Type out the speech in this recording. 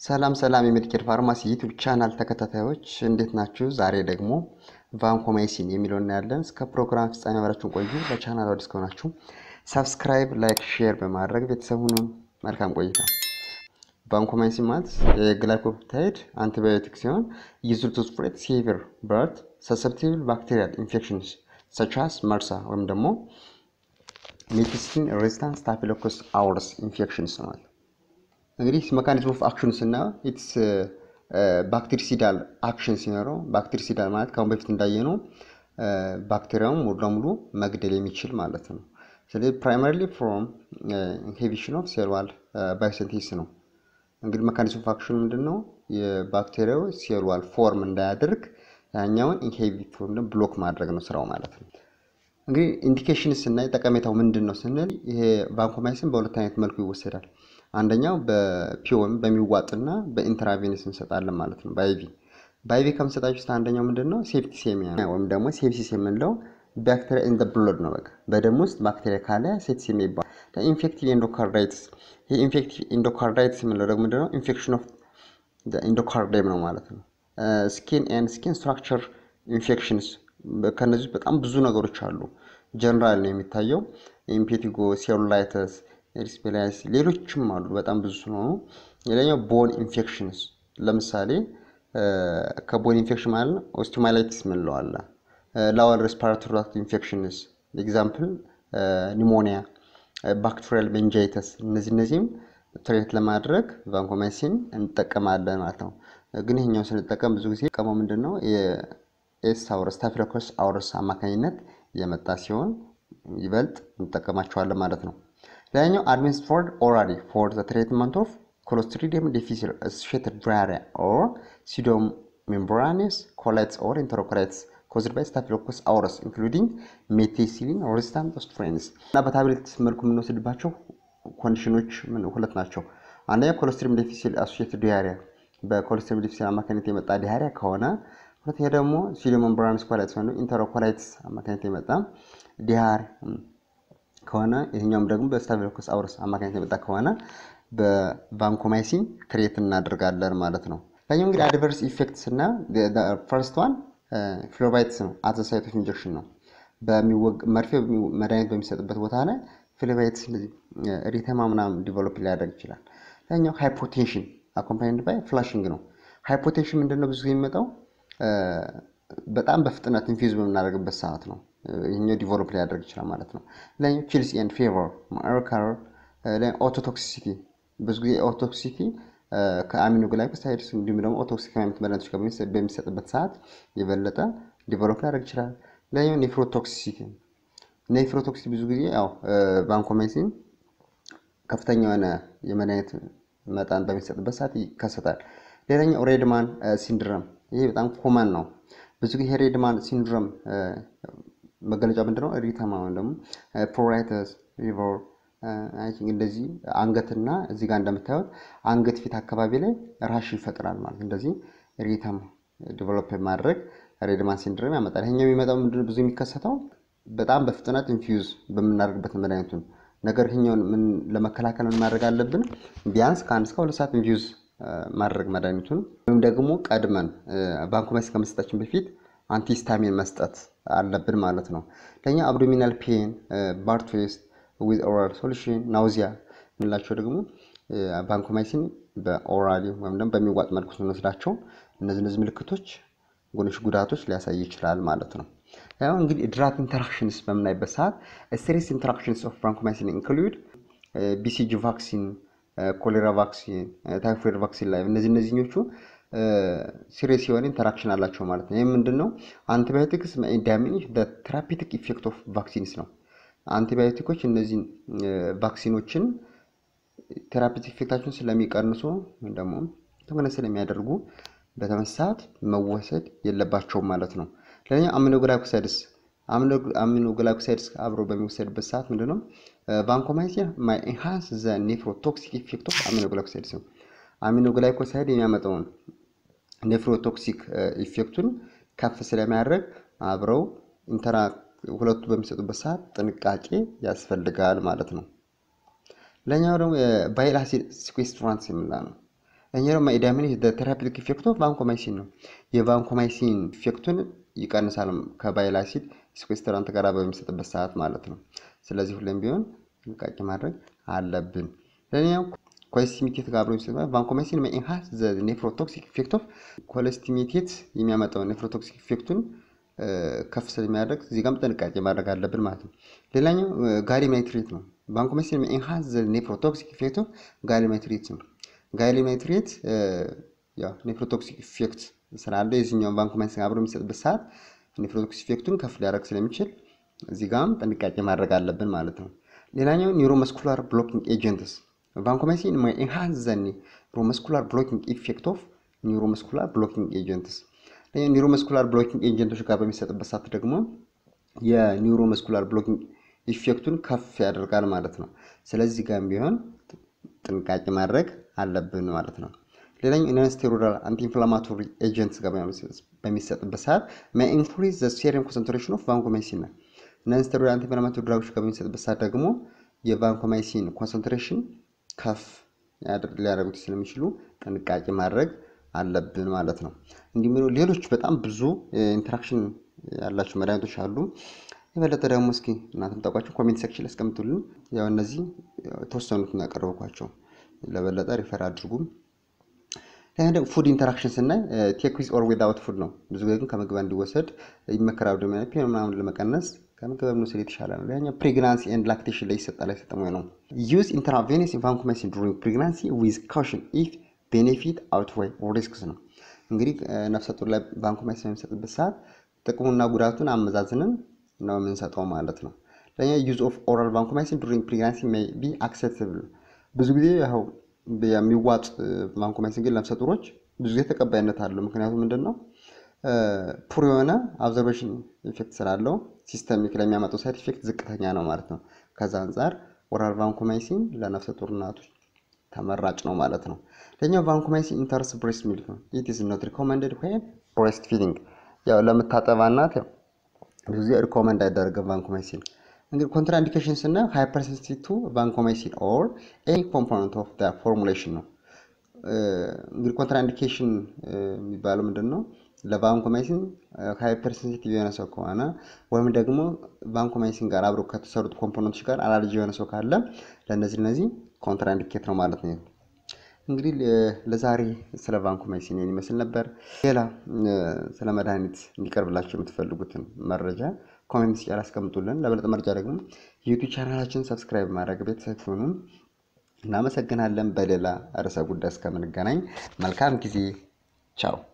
ሰላም ሰላም የሜዲኬር ፋርማሲ ዩቱብ ቻናል ተከታታዮች እንዴት ናችሁ? ዛሬ ደግሞ ቫንኮማይሲን የሚለው እናያለን። እስከ ፕሮግራም ፍጻሜ አብራችሁን ቆዩ። ለቻናል አዲስ ከሆናችሁ ሰብስክራይብ፣ ላይክ፣ ሼር በማድረግ ቤተሰብ ሁኑ። መልካም ቆይታ። ቫንኮማይሲን ማለት የግላይኮፕታይድ አንቲባዮቲክ ሲሆን ዩዝድ ቱ ስፕሬድ ሲቪር በት ሰሰፕቲብል ባክቴሪያል ኢንፌክሽንስ ሰቻስ መርሳ ወይም ደግሞ ሜዲሲን ሬዚስታንት ስታፊሎኮከስ አውረስ ኢንፌክሽንስ ማለት እንግዲህ መካኒዝም ኦፍ አክሽን ስናየው ኢትስ ባክቴሪሲዳል አክሽን ሲኖረው ባክቴሪሲዳል ማለት ከአሁን በፊት እንዳየነው ባክቴሪያውን ሙሉ ለሙሉ መግደል የሚችል ማለት ነው። ስለዚህ ፕራይመሪሊ ፍሮም ኢንሂቢሽን ኦፍ ሴል ዋል ባዮሲንቴሲስ ነው። እንግዲህ መካኒዝም ኦፍ አክሽን ምንድን ነው? የባክቴሪያው ሴል ዋል ፎርም እንዳያደርግ ያኛውን ኢንሂቢት ወይም ብሎክ ማድረግ ነው ስራው ማለት ነው። እንግዲህ ኢንዲኬሽን ስናይ ጠቀሜታው ምንድን ነው ስንል ይሄ ቫንኮማይሲን በሁለት አይነት መልኩ ይወሰዳል። አንደኛው በፒዮም በሚዋጥና በኢንትራቬነስ እንሰጣለን ማለት ነው። በአይቪ በአይቪ ከምሰጣችሁ ውስጥ አንደኛው ምንድን ነው ሴፕቲሴሚያ ወይም ደግሞ ሴፕሲስ የምንለው ባክቴሪያ ኢን ብሎድ ነው። በቃ በደም ውስጥ ባክቴሪያ ካለ ሴፕቲሴሚያ ይባላል። ኢንፌክቲቭ ኢንዶካርዳይትስ ይህ ኢንፌክቲቭ ኢንዶካርዳይትስ የምንለው ደግሞ ምንድን ነው ኢንፌክሽን ኦፍ ኢንዶካርዳይም ነው ማለት ነው። ስኪን ኤንድ ስኪን ስትራክቸር ኢንፌክሽንስ ከነዚህ በጣም ብዙ ነገሮች አሉ። ጀነራል ነው የሚታየው ኢምፔቲጎ ሴሉላይተስ ኤሪስፔላይስ ሌሎችም አሉ በጣም ብዙ ስለሆኑ። ሌላኛው ቦን ኢንፌክሽንስ ለምሳሌ ከቦን ኢንፌክሽን ማለት ነው ኦስቲማላይቲስ ምንለው አለ። ላወር ሬስፓራቶሪ ትራክት ኢንፌክሽንስ ኤግዛምፕል ኒሞኒያ፣ ባክቴሪያል ሜንጃይተስ እነዚህ እነዚህም ትሬት ለማድረግ ቫንኮማይሲን እንጠቀማለን ማለት ነው። ግን ይሄኛው ስንጠቀም ብዙ ጊዜ ቀመው ምንድን ነው የኤስ አውረስ ስታፊሎኮከስ አውረስ አማካኝነት የመጣ ሲሆን ይበልጥ እንጠቀማቸዋለን ማለት ነው። ሌላኛው አድሚኒስትርድ ኦራሊ ፎር ዘ ትሪትመንት ኦፍ ኮሎስትሪዲየም ዲፊሲል አሶሺየትድ ዲያሪያ ኦር ሲዶም ሜምብራኔስ ኮላይትስ ኦር ኢንተሮኮላይትስ ኮዝድ ባይ ስታፊሎኮከስ አውረስ ኢንክሉዲንግ ሜቴሲሊን ሬዚስታንት ስትሬንስ እና በታብሌት መልኩ የምንወስድባቸው ኮንዲሽኖች ሁለት ናቸው። አንደኛ ኮሎስትሪዲየም ዲፊሲል አሶሺየትድ ዲያሪያ በኮሎስትሪዲየም ዲፊሲል አማካኝነት የመጣ ዲያሪያ ከሆነ ሁለተኛ ደግሞ ሲዶም ሜምብራኔስ ኮላይትስ ወይም ኢንተሮኮላይትስ አማካኝነት የመጣ ዲያር ከሆነ ይህኛውም ደግሞ በስታፊሎኮከስ አውረስ አማካኝነት የመጣ ከሆነ በቫንኮማይሲን ትሬት እናደርጋለን ማለት ነው። ላኛው እንግዲህ አድቨርስ ኢፌክት ስና ፈርስት ዋን ፍሎባይትስ ነው። አዘ ሳይት ኦፍ ኢንጀክሽን ነው። መርፌ መድኃኒት በሚሰጥበት ቦታ ላይ ፍሎባይትስ ሪተማ ምናምን ዲቨሎፕ ሊያደርግ ይችላል። ላኛው ሃይፖቴንሽን አኮምፓኒድ ባይ ፍላሽንግ ነው። ሃይፖቴንሽን ምንድነው? ብዙ ጊዜ የሚመጣው በጣም በፍጥነት ኢንፊውዝ በምናደርግበት ሰዓት ነው። ይህኛው ዲቨሎፕ ሊያደርግ ይችላል ማለት ነው። ሌላኛው ቺልስ ኤንድ ፌቨር ማርከር ኦቶቶክሲሲቲ ብዙ ጊዜ ኦቶክሲሲቲ ከአሚኖ ግላይኮሳይድስ እንዲሁም ደግሞ ኦቶክሲክ አይነት መድኃኒቶች ጋር በሚሰጥበት ሰዓት የበለጠ ዲቨሎፕ ሊያደርግ ይችላል። ሌላኛው ኔፍሮቶክሲሲቲ ኔፍሮቶክሲሲቲ ብዙ ጊዜ ያው ቫንኮማይሲን ከፍተኛ የሆነ የመድኃኒት መጠን በሚሰጥበት ሰዓት ይከሰታል። ሌላኛው ሬድማን ሲንድረም ይሄ በጣም ኮመን ነው። ብዙ ጊዜ ሬድማን ሲንድሮም መገለጫ ምንድነው? ሪተማ ወይም ደግሞ ፕሮራይተስ ሪቨር እንደዚህ አንገትና እዚህ ጋር እንደምታዩት አንገት ፊት አካባቢ ላይ ራሽ ይፈጥራል ማለት እንደዚህ ሪተማ ዲቨሎፕ ማድረግ ሬድማን ሲንድሮም ያመጣል። ይሄኛው የሚመጣው ምንድነው? ብዙ የሚከሰተው በጣም በፍጥነት ኢንፊውዝ በምናደርግበት መድኃኒቱን ነገር ይሄኛውን ምን ለመከላከል ምን ማድረግ አለብን? ቢያንስ ከአንድ እስከ ሁለት ሰዓት ኢንፊውዝ ማድረግ መድኃኒቱን ወይም ደግሞ ቀድመን ቫንኮማይሲን ከመስጠታችን በፊት አንቲስታሚን መስጠት አለብን ማለት ነው። ለኛ አብዶሚናል ፔን፣ ባርትዌስት ዊዝ ኦራል ሶሉሽን፣ ናውዚያ የምንላቸው ደግሞ ቫንኮማይሲን በኦራሊ ወይም ደግሞ በሚዋጥ መልኩ ስንወስዳቸው እነዚህ እነዚህ ምልክቶች ጎኖች ጉዳቶች ሊያሳይ ይችላል ማለት ነው። ያው እንግዲህ ድራግ ኢንተራክሽንስ በምናይበት ሰዓት ሴሪየስ ኢንተራክሽንስ ኦፍ ቫንኮማይሲን ኢንክሉድ ቢሲጂ ቫክሲን ኮሌራ ቫክሲን፣ ታይፎይድ ቫክሲን ላይ እነዚህ እነዚህኞቹ ሲሪየስ የሆነ ኢንተራክሽን አላቸው ማለት ነው። ይህ ምንድን ነው? አንቲባዮቲክስ ዳሚኒሽ ተራፒቲክ ኢፌክት ኦፍ ቫክሲንስ ነው። አንቲባዮቲኮች እነዚህን ቫክሲኖችን ቴራፒቲክ ኢፌክታቸውን ስለሚቀንሱ ወይም ደግሞ ተሆነ ስለሚያደርጉ በተመሳት መወሰድ የለባቸውም ማለት ነው። ለኛ አሚኖግላይኮሳይድስ አሚኖግላይኮሳይድስ አብሮ በሚወሰድበት ሰዓት ምንድነው ቫንኮማይሲን ማይ ኢንሃንስ ዘ ኔፍሮቶክሲክ ኢፌክት ኦፍ አሚኖግላይኮሳይድስ ነው። አሚኖግላይኮሳይድ የሚያመጣውን ኔፍሮቶክሲክ ኢፌክቱን ከፍ ስለሚያደርግ አብረው ኢንተራ ሁለቱ በሚሰጡበት ሰዓት ጥንቃቄ ያስፈልጋል ማለት ነው። ለኛው ደግሞ የባይል አሲድ ሲኩዌስትራንስ የምንለው ነው። እኛ ደግሞ ኢዳሚን ቴራፒቲክ ኢፌክት ኦፍ ቫንኮማይሲን ነው። የቫንኮማይሲን ኢፌክቱን ይቀንሳል ከባይል አሲድ ሲኩዌስትራንት ጋር በሚሰጥበት ሰዓት ማለት ነው። ስለዚህ ሁሌም ቢሆን ጥንቃቄ ማድረግ አለብን። ለኛው ኮሌስቲሜቴት ጋር አብሮ የሚሰጥ ቫንኮማይሲን ኢንሃንስ ዘ ኔፍሮቶክሲክ ኢፌክት ኦፍ ኮሌስቲሜቴት የሚያመጣው ኔፍሮቶክሲክ ኢፌክቱን ከፍ ስለሚያደርግ እዚህ ጋርም ጥንቃቄ ማድረግ አለብን ማለት ነው። ሌላኛው ጋሊየም ናይትሬት ነው። ቫንኮማይሲን ኢንሃንስ ዘ ኔፍሮቶክሲክ ኢፌክት ኦፍ ጋሊየም ናይትሬት ነው። ጋሊየም ናይትሬት ኔፍሮቶክሲክ ኢፌክት ስላለው የዚህኛውን ቫንኮማይሲን አብሮ የሚሰጥበት ሰዓት ኔፍሮቶክሲክ ኢፌክቱን ከፍ ሊያደርግ ስለሚችል እዚህ ጋርም ጥንቃቄ ማድረግ አለብን ማለት ነው። ሌላኛው ኒውሮመስኩላር ብሎኪንግ ኤጀንትስ ቫንኮማይሲን ኢንሃንስ ዘ ኒውሮመስኩላር ብሎኪንግ ኢፌክት ኦፍ ኒውሮመስኩላር ብሎኪንግ ኤጀንትስ ኒውሮመስኩላር ብሎኪንግ ኤጀንቶች ጋር በሚሰጥበት ሰዓት ደግሞ የኒውሮመስኩላር ብሎኪንግ ኢፌክቱን ከፍ ያደርጋል ማለት ነው። ስለዚህ ጋርም ቢሆን ጥንቃቄ ማድረግ አለብን ማለት ነው። ሌላኛው ኢንስቴሮዳል አንቲኢንፍላማቶሪ ኤጀንትስ ጋር በሚሰጥበት ሰዓት ኢንክሪዝ ዘ ሴሪየም ኮንሰንትሬሽን ኦፍ ቫንኮማይሲን ነው። ኢንስቴሮዳል አንቲኢንፍላማቶሪ ድራጎች ጋር በሚሰጥበት ሰዓት ደግሞ የቫንኮማይሲን ኮንሰንትሬሽን ከፍ ሊያደርጉት ስለሚችሉ ጥንቃቄ ማድረግ አለብን ማለት ነው። እንዲሁም ሌሎች በጣም ብዙ ኢንተራክሽን ያላቸው መድኃኒቶች አሉ። የበለጠ ደግሞ እስኪ እናንተም ታውቋቸው ኮሜንት ሴክሽን ያስቀምጡልን። ያው እነዚህ የተወሰኑትን ያቀረብኳቸው ለበለጠ ሪፈር አድርጉም። ፉድ ኢንተራክሽን ስናይ ቴክ ዊዝ ኦር ዊዛውት ፉድ ነው። ብዙ ጊዜ ግን ከምግብ እንዲወሰድ ይመከራል። ደግሞ ፔን ምናምን ለመቀነስ ከምግብ መውሰድ የተሻለ ነው። ሌላኛው ፕሬግናንሲ ኤንድ ላክቴሽን ላይ ይሰጣል አይሰጥም ወይ ነው። ዩዝ ኢንትራቬነስ ቫንኮማይሲን ዱሪንግ ፕሬግናንሲ ዊዝ ካውሽን ኢፍ ቤኔፊት አውትዌይ ሪስክስ ነው። እንግዲህ ነፍሰ ጡር ላይ ቫንኮማይሲን በሚሰጥበት ሰዓት ጥቅሙና ጉዳቱን አመዛዝንን ነው የምንሰጠው ማለት ነው። ለኛ ዩዝ ኦፍ ኦራል ቫንኮማይሲን ዱሪንግ ፕሬግናንሲ ሜይ ቢ አክሴፕተብል ብዙ ጊዜ ያው የሚዋጥ ቫንኮማይሲን ግን ነፍሰ ጡሮች ብዙ ጊዜ ተቀባይነት አለው። ምክንያቱም ምንድን ነው ፑር የሆነ አብዘርቬሽን ኢፌክት ስላለው ሲስተሚክ ላይ የሚያመጣው ሳይድ ኢፌክት ዝቅተኛ ነው ማለት ነው። ከዛ አንጻር ኦራል ቫንኮማይሲን ለነፍሰ ጡር እናቶች ተመራጭ ነው ማለት ነው። ለኛው ቫንኮማይሲን ኢንተርስ ብሬስት ሚልክ ነው። ኢት ኢዝ ኖት ሪኮመንደድ ዌን ብሬስት ፊዲንግ ያው ለምታጠባ እናት ያው ብዙ ጊዜ ሪኮመንድ አይደረግም ቫንኮማይሲን። እንግዲህ ኮንትራኢንዲኬሽን ስናየው ሃይፐርሴንሲቲቭ ቱ ቫንኮማይሲን ኦር ኤኒ ኮምፖነንት ኦፍ ፎርሙሌሽን ነው። እንግዲህ ኮንትራኢንዲኬሽን የሚባለው ምንድን ነው? ለቫንኮማይሲን ሃይፐርሴንሲቲቭ የሆነ ሰው ከሆነ ወይም ደግሞ ቫንኮማይሲን ጋር አብረው ከተሰሩት ኮምፖነንቶች ጋር አላርጂ የሆነ ሰው ካለ ለእነዚህ እነዚህ ኮንትራኢንዲኬት ነው ማለት ነው። እንግዲህ ለዛሬ ስለ ቫንኮማይሲን ይመስል ነበር። ሌላ ስለ መድኃኒት እንዲቀርብላቸው የምትፈልጉትን መረጃ ኮሜንት ስጫ አስቀምጡልን። ለበለጠ መረጃ ደግሞ ዩቲዩብ ቻናላችን ሰብስክራይብ ማድረግ ቤተሰብ ሲሆኑ እናመሰግናለን። በሌላ ርዕሰ ጉዳይ እስከምንገናኝ መልካም ጊዜ፣ ቻው።